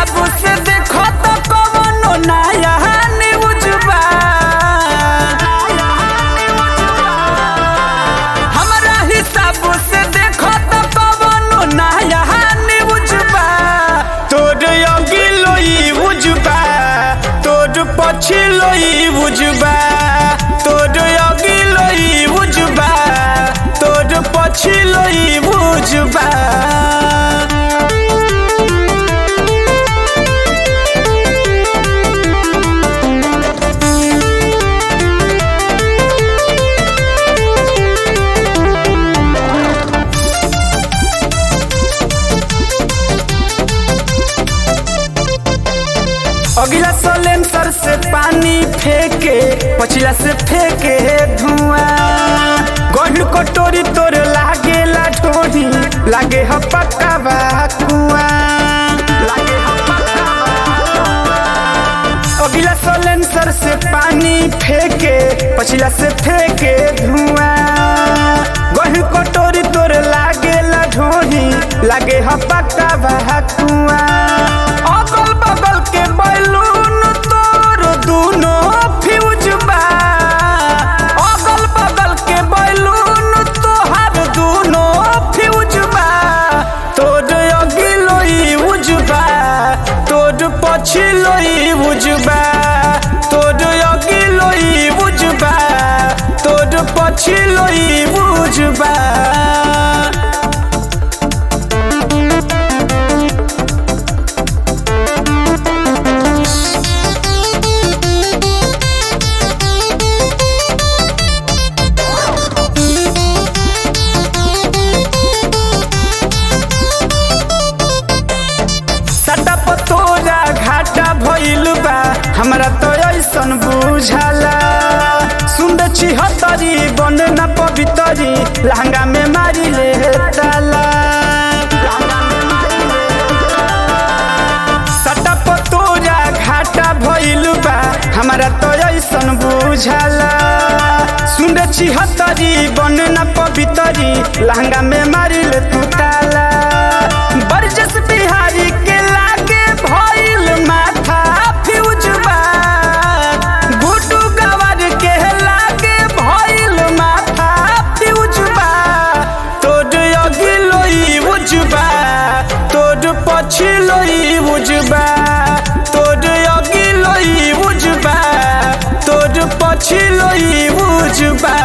हिसाब से देखो तो कवनो नया न्यूज बा हमरा हिसाब से देखो तो कवनो नया न्यूज बा तोर अगिलो ई बुझबा तोर पछिलो ई बुझबा तोर अगिलो ई बुझबा तोर पछिलो ई बुझबा अगला सलेंसर से पानी फेंके पछिला से फेंके धुआं गढ़ कटोरी तोर लागे ला ढोरी लागे ह पक्का बा कुआं लागे ह पक्का बा अगला सलेंसर से पानी फेंके पछिला से फेंके धुआं गढ़ कटोरी तोर लागे ला ढोरी लागे ह पक्का बा कुआं अगल बगल के बैलून तोर दूनो फ्यूज बा अगल बगल के बैलून तोहार दूनो फ्यूज बा तोर अगिलो ई उजबा तोर पछिलो ई उजबा तोर अगिलो ई उजबा तोर पछिलो ई उजबा सटा पतोरा घाटा भइल बा हमरा तो ऐसन बुझाला सुंद छिहत्तरी बन न पवितरी लहंगा में मारी ले ताला सटा पतोरा घाटा भइल बा हमरा तो ऐसन बुझाला सुंद छिहत्तरी बन न पवितरी लहंगा में मारी ले तू ताला बरजस बिहारी के लागे भइल माथा फ्यूज बा गुड्डू गवर के लागे भइल माथा फ्यूज बा तोर अगिलो ई उजबा तोर पछिलो ई उजबा तोर अगिलो ई उजबा तोर पछिलो ई उजबा